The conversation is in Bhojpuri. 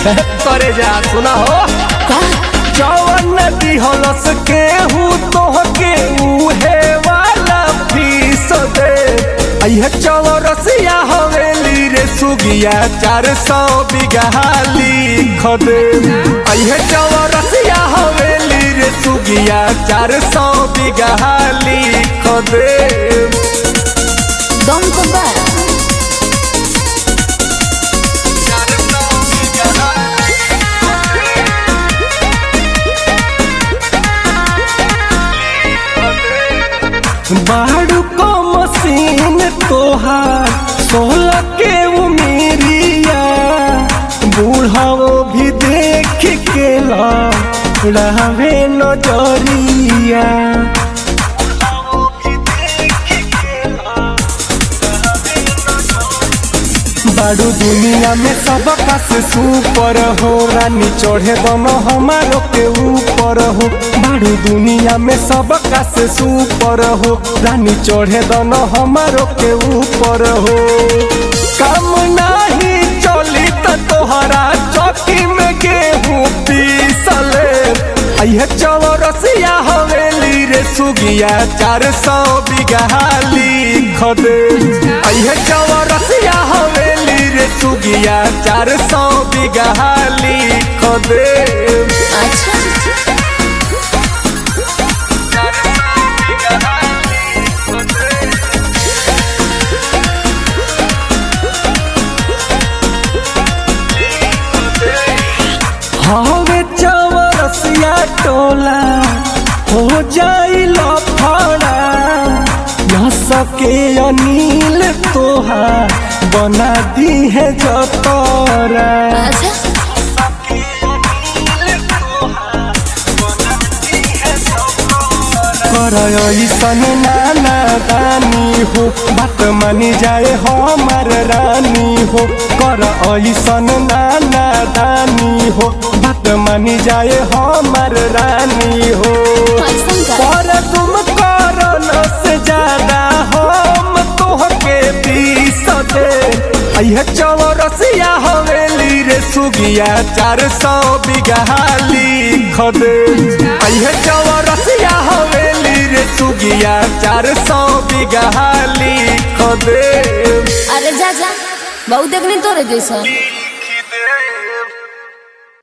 करे जा सुना हो जवन दिहलस केहू तोहके उहे वाला फीस दे अइहे चौरसिया हवेली रे सुगिया चार सौ बीघा लिख दे अइहे चौरसिया हवेली रे सुगिया चार सौ बीघा लिख दे दम तो बा बाड़ू को मशीन तोहार सोलह के उमेरिया बूढ़ाओ भी देख के लावे नजरिया बाड़ू दुनिया में सब से सुपर हो रानी चढ़े बन हमारो के ऊपर हो बाड़ू दुनिया में सब से सुपर हो रानी चढ़े दन हमारो के ऊपर हो काम नाही चली त तोहरा चौकी में गेहूँ पीसले अइहे चौरसिया हवेली रे सुगिया चार सौ बीघा लिख दे अइहे चौरसिया हवेली रे सुगिया चार सौ बीघा लिख दे अच्छा हवे चौरसिया टोला हो जाई लफड़ा न सके अनिल तोहा बना दी है जतरा अच्छा कर ऐसन नाना दानी हो बात मानी जाए हमार रानी हो कर ऐसन नाना दानी हो बात मानी जाए हमार रानी हो ऐसन का पर तुम करन से ज्यादा हम तोहके पीस दे अइहे चौरसिया हवेली रे सुगिया चार सौ बीघा लिख दे अइहे चौरसिया हवेली रे सुगिया चार सौ बीघा लिख दे अरे जा जा बहुत देखनी तोरे जैसा